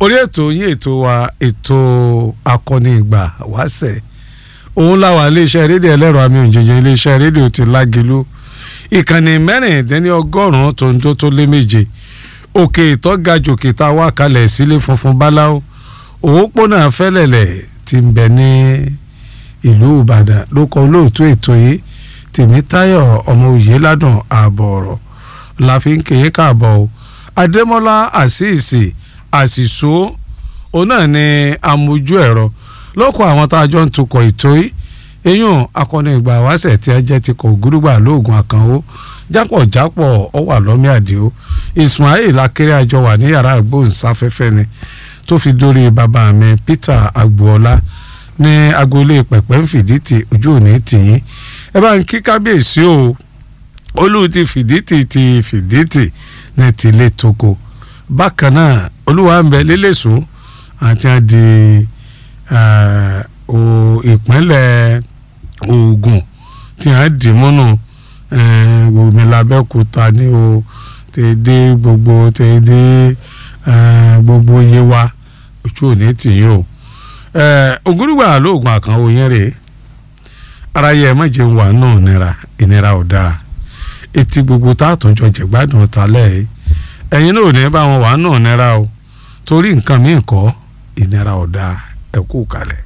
orí ètò yín ètò wa ètò akọni ìgbà wáṣẹ̀ òun láwa iléeṣẹ́ rédíò ẹlẹ́rọ àmì òjèjì iléeṣẹ́ rédíò ti lágelu ìkànnì mẹ́rìndínlẹ́ni ọgọ́rùn-ún tó ń tó tó lé méje òkè ìtọ́gajòkè tá a wá kalẹ̀ sílé funfun báláwo òpópónà fẹ́lẹ̀lẹ̀ ti ń bẹ ní ìlú ìbàdàn ló kọ olóòtú ètò yìí tèmítáyọ̀ ọmọ òye ládùn ààbọ̀ ọ̀rọ̀ la fi ń kéye káàbọ̀ o adémọ́lá àṣìṣì àṣìṣó òun náà ni amójú ẹ̀rọ lọ́kọ̀ àwọn tá a jọ ń tukọ̀ ètò yìí eyín akọni ìgbà wáṣẹ̀ tí a jẹ́ ti kọ̀ ògúrúgbà lóògùn àkànwó jápọ̀jápọ̀ ó wà lọ́mí àdìo ismail akéré àjọ wà ní yàrá ìgbóhùnsáfẹ́fẹ́ ni tó fi dórí bàbá mi peter agboola ní agboolé pẹ̀pẹ́ ń fìdítì ojú òní tìyín ẹ bá ń kí kábíyèsí o olú ti fìdítì ti fìdítì ní tilé toko bákan náà olúwa ń bẹ lélẹ́sùn àti àdì ìpínlẹ̀ Ògùn tí a dì múnú gbòmí labẹ́kúta ní o tẹ̀dé gbogbo tẹ̀dé gbogbo yé wa ojú òní tìyín o ògúrúgbà lóògùn àkànwò yẹn rèé ara yẹ má jẹun wà náà nira ìnira ò dáa etí gbogbo tá a tún jọ jẹ̀gbádùn talẹ̀ yìí ẹ̀yin náà ò ní bá wọn wà náà nira o torí nǹkan míì kọ́ ìnira ò dáa ẹ kú kalẹ̀.